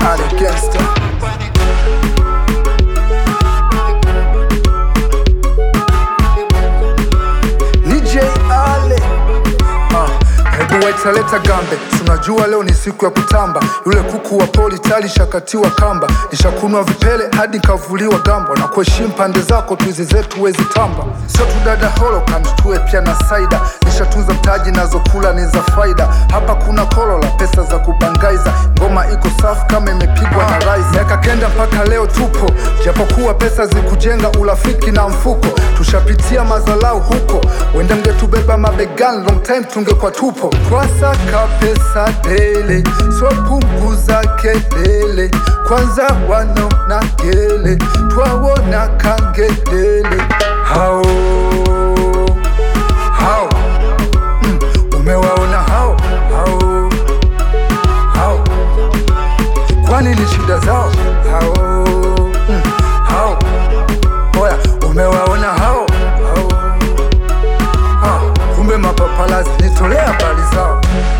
Ale Gangster. DJ Ale Ah, hebu waitaleta gambe, tunajua leo ni siku ya kutamba. Yule kuku wa poli tali shakatiwa kamba, nishakunwa vipele hadi nkavuliwa gambo, na kuheshimu pande zako tuizi zetu wezi tamba. Sio tu dada Holocaust, tuwe pia na saida, nishatunza mtaji nazokula ni za faida. Hapa kuna kolola, pesa za kubangaiza, ngoma iko safi kama imepigwa na rais. Miaka kenda mpaka leo tupo, japokuwa pesa zikujenga urafiki na mfuko, tushapitia mazalau huko, wenda mngetubeba mabegani, long time tungekuwa tupo. Twasaka pesa dele, so punguza kelele, kwanza wanaona gele, twawona kangelele hao hao mm, umewaona hao hao hao kwani ni shida zao hao mm, hao oya umewaona hao hao ha, kumbe mapapalazi nitolea habari zao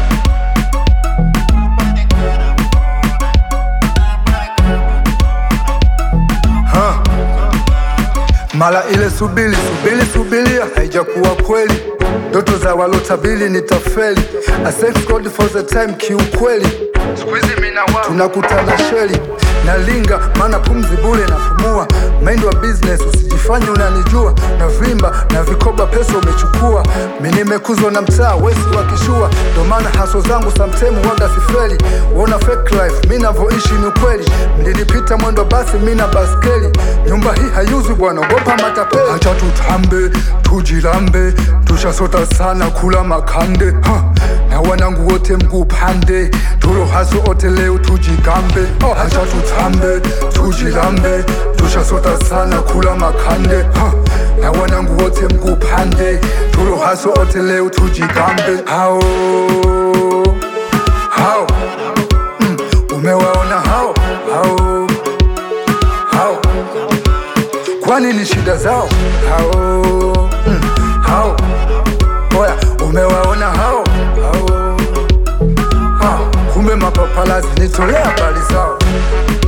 ha. Mara ile subili subili subilia haijakuwa kweli, ndoto za walotabili nitafeli. I thank God for the time, kiukweli Squeezy mina wao tunakutana sheli na linga, maana pumzi bure na pumua. Mind wa business usijifanye unanijua, na vimba na vikoba pesa umechukua. Mi nimekuzwa na mtaa wesi wa kishua, ndo maana haso zangu samtemu waga sifeli. Wona fake life, mi navoishi ni ukweli. Mlinipita mwendo basi, mi na baskeli. Nyumba hii hayuzwi bwana, ogopa matapeli. Acha tutambe tujilambe, tushasota sana kula makande ha. na wanangu wote mguu pande, tulo haso ote leo tujigambe. Oh, acha tutambe tujilambe, tushasota sana kula makande ha. na wanangu wote mguu pande, tulo haso ote leo tujigambe. Hao hao mm, umewaona hao hao hao kwani ni shida zao hao mm, hao oya umewaona hao hao ha, kumbe mapapalazi nitolea habari zao